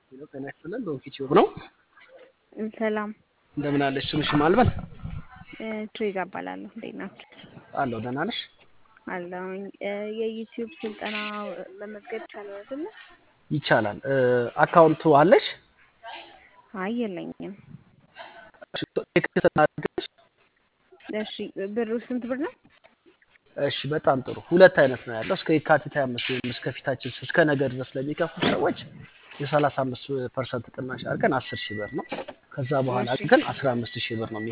ሄሎ ጤና ይስጥልን ዶንኪ ቲዩብ ነው። ሰላም እንደምን አለሽ? ስምሽ ማልበል ትሬዛ እባላለሁ። እንዴት ናችሁ? አለሁ። ደህና ነሽ? አለሁኝ። የዩቲዩብ ስልጠና መመዝገብ ይቻላል አይደለ? ይቻላል። አካውንቱ አለሽ? አይ የለኝም። ቴክስት እናድርግልሽ? እሺ ብሩ ስንት ብር ነው? እሺ በጣም ጥሩ። ሁለት አይነት ነው ያለው። እስከ የካቲት 25 ወይም እስከ ፊታችን እስከ ነገ ድረስ ለሚከፍሉ ሰዎች የ35 ፐርሰንት ቅናሽ አድርገን 10 ሺህ ብር ነው። ከዛ በኋላ እሺ። ግን 15 ሺህ ብር ነው